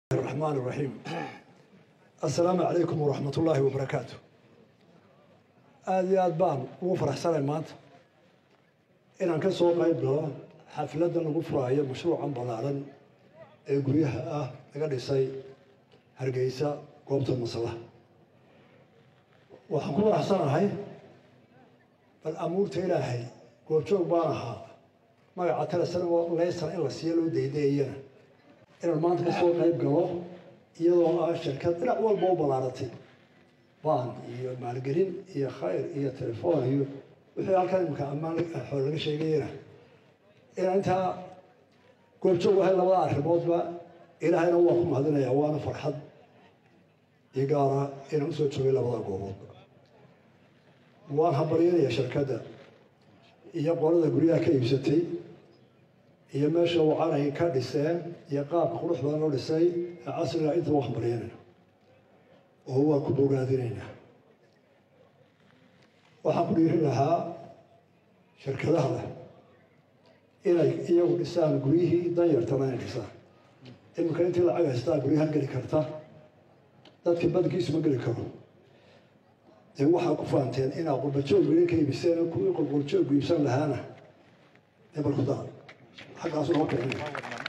الرحمن الرحيم السلام عليكم ورحمة الله وبركاته aada iyo aada baan ugu faraxsanay maanta inaan ka soo qayb galo xafladda lagu furaayo mashruucan ballaaran ee guryaha ah laga dhisay hargeysa goobta masalaha waxaan ku faraxsanahay bal amuurta ilaahay goobjoog baan ahaa magaca telesan leysan in la siiyo loo daydeeyana inaan maanta ka soo qayb galo iyadoo ah shirkad dhinac walba u ballaaratay baan iyo maalgelin iyo khayr iyo telefoon iyo wixii halkan imika ammaan xool laga sheegayana inaan intaa goobjoog ahay labada arrimoodba ilaahayna waa ku mahadinaya waana farxad iyo gaara inaan usoo joogay labada gooboodba waan hambalyanaya shirkadda iyo qolada guryaha ka iibsatay iyo meesha wacanay ka dhiseen iyo qaabka qurux badan loo dhisay ee casriga inta waa hambalyanayna oo waa ku bogaadinaynaa waxaan ku dhiirin lahaa shirkadaha leh inay iyagu dhisaan guryihii danyartana inay dhisaan iminka intii lacag haystaa guryahan geli karta dadkii badankiisu ma geli karo dee waxaa ku faanteen inaa qurbajoog gurya ka iibiseen kuwii qurqurjoog iibsan lahaana dee bal ku daa xaggaasu noo kicina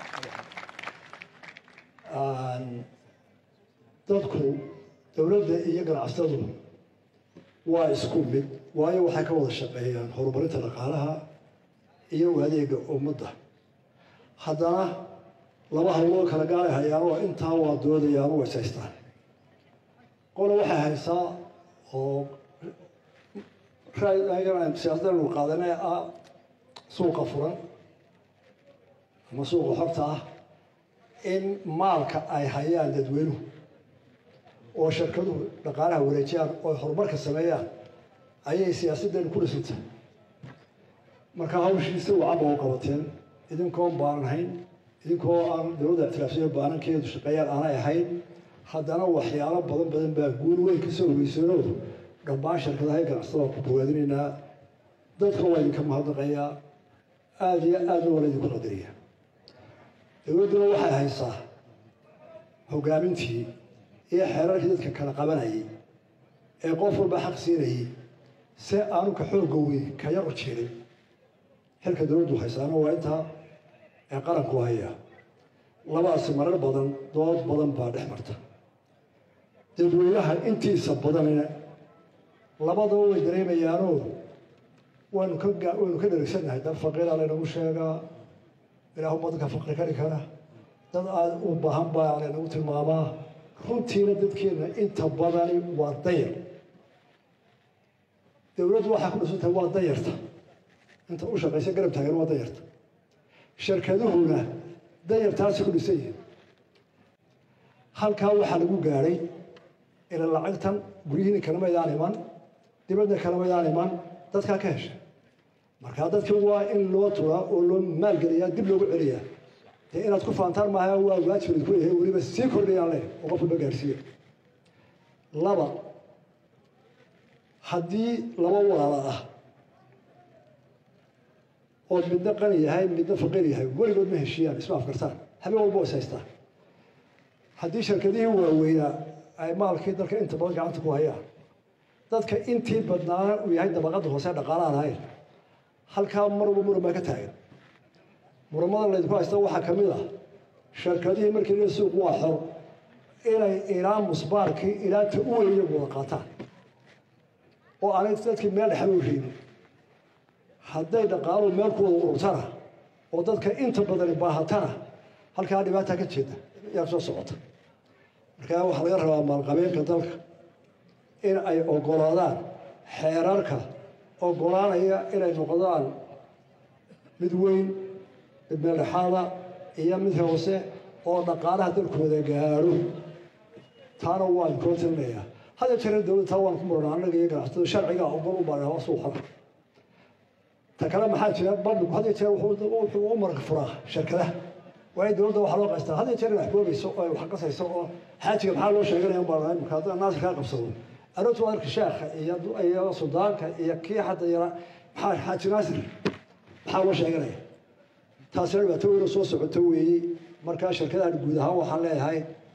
dadku dowladda iyo ganacsatadu waa isku mid waayo waxay ka wada shaqeeyaan horumarinta dhaqaalaha iyo adeega ummadda haddana laba hawloo kala gaalay hayaan oo intaa waa doodayaan waa ishaystaan qole waxay haysaa oo siyaasadanu qaadanee ah suuqa furan ama suuqa xorta ah in maalka ay hayaan dadweynuhu oo shirkaduhu dhaqaalaha wareejiyaan oo horumarka sameeyaan ayay siyaasaddeenu ku dhisantahay marka hawshiisa wacaba u qabateen idinkoon baanan hayn idinkoo aan dowladda ictiraafsiyo baanankeedu shaqeeyaan aanay ahayn haddana waxyaalo badan badan baa guul weyn ka soo hogeyseenoo dhammaan shirkadaha ganacsatada ku bogaadinaynaa dadka waa idinka mahadnaqayaa aada iyo aadna waa la idinku qadariya dowladduna waxay haysaa hogaamintii iyo xeerarkii dadka kala qabanayay ee qof walba xaq siinayay si aanu ka xoogga weyn ka yar u jirin xilka dowladdu haysaana waa intaa ee qaranku haya labadaasi marar badan dood badan baa dhex marta dadweynaha intiisa badanina labadaba way dareemayaanoo waynu ka waynu ka dherigsannahay dad faqiira laynagu sheegaa ilaahuma dadka faqri kari kara dad aada u baahan baa laynagu tilmaamaa runtiina dadkeena inta badani waa dayar dowladdu waxaa ku dhisantahay waa dayarta inta u shaqaysa garab taagan waa dayarta shirkaduhuna dayartaasi ku dhisan yihin halkaa waxaa lagu gaadhay ila lacagtan guryihiina kalamaydaan iman dibadda kalamaydaan iman dadkaa ka hesha markaa dadkii waa in loo turaa oo loo maalgeliyaa dib loogu celiyaa dee inaad ku faantaan maaha waa waajib idinku yahay weliba sii kordhayaan leh oo qof walba gaarsiiya laba haddii laba walaala ah ood midna qani yahay midna faqiir yahay weligood ma heshiiyaan isma afkartaan habeen walba is haystaan haddii shirkadihii waaweynaa ay maalkii dalka inta badan gacanta ku hayaan dadka intii badnaana uu yahay dabaqadda hoose dhaqaalaha lahayn halkaa mar walba muran baa ka taagan muramada laydinku haysta waxaa ka mid ah shirkadihii markii la suuq waa xor inay ilaa musbaarkii ilaa ta u weyn iyagu wada qaataan oo aanay dadkii meel dhexba u reebin hadday dhaqaaluhu meel ku wada ururtana oo dadka inta badani baahatana halkaa dhibaataa ka jeeda yaa soo socota markaa waxaa laga rabaa maalqabeenka dalka in ay ogolaadaan xeerarka ogolaanaya inay noqdaan mid weyn mid meeldhexaada iyo mid hoose oo dhaqaalaha dalkooda gaadho taana waan koo tilinayaa hadda jira dowladda taa waan ku murana annaga iyo ganacsatada sharciga ogol u baahan waa suuqada ta kale maxaa jira bandhigu had iyo jeer wuxuu u marka furaa shirkadaha waa in dowladda waxaa loo qaystaa had iyo jeer wax goobayso oo wax qasayso oo xaajiga maxaa loo sheeganaya ubaa imika haddana naasir kaa qabsado aroortu waa arka sheekha iyo iyo sudaanka iyo kii hadda yara maxaa xaaji naasir maxaa loo sheeganaya taasina dhibaato weyn oo soo socoto weeye markaa shirkadahan guud ahaan waxaan leeyahay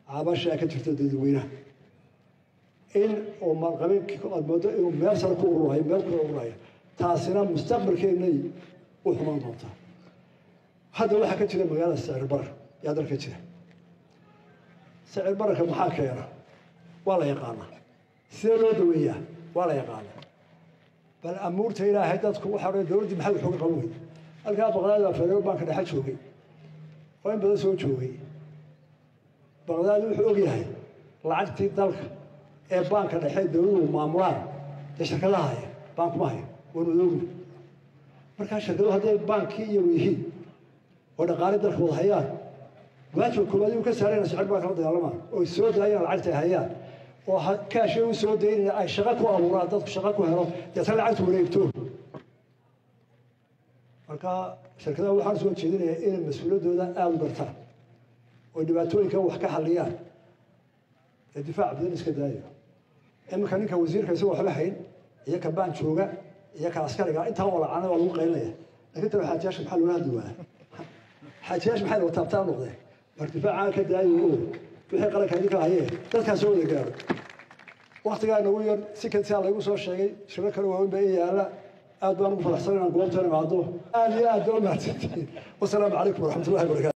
cabashaa ka jirta dadweynaha in uu maalqabeenkii aad moodo inuu meel sare ku ururayo meel kula ururayo taasina mustaqbalkeennay u xumaan doontaa hadda waxaa ka jira magaalada sicir barar yaa dalka jira sicir bararka maxaa keena waa la yaqaanaa sidee loo daweeyaa waa la yaqaanaa bal amuurta ilaahay dadku waxa odhan dowladdii maxay waxooga qaban weyda halkaa baqdaad baa federal banka dhexe joogay oo in badan soo joogay baqdaad wuxuu og yahay lacagtii dalka ee baanka dhexe dowladuhu maamulaan dee shirkadaha haya baankuma hayo waanu oogna markaa shirkaduhu hadday baankii iyagu yihiin oo dhaqaale dalka wada hayaan waajibka koowaad uu ka saarayna sicir baa kala dagaalamaan oo soo daayaan lacagta ay hayaan oo kaashay u soo daynaya ay shaqo ku abuuraan dadku shaqo ku helo deetna lacagtu wareegto marka shirkadaha waxaan soo jeedinayaa inay mas-uuliyaddooda aada u gartaan oo dhibaatooyinka wax ka xalliyaan ee difaac badan iska daayo iminka ninka wasiirka isagoo waxba hayn iyo ka baan jooga iyo ka askariga intaa oo lacana waa lagu qaylinaya laakiin taba xaajiyaasha maxaa loola hadli waaya xaajiyaasha maxay wataabtaa taabtaa noqdeen mar difaacaan ka daayo oo wixii qaranka idinka hayee dadkaa soo wada gaaro waktigaa nagu yar si kansaa laygu soo sheegay shiro kale waaweyn baa ii yaala aad baan ugu faraxsan inaan goobtan imaado aad iyo aad baa u mahadsantihiin wasalaamu calaykum waraxmatullahi wabarakatu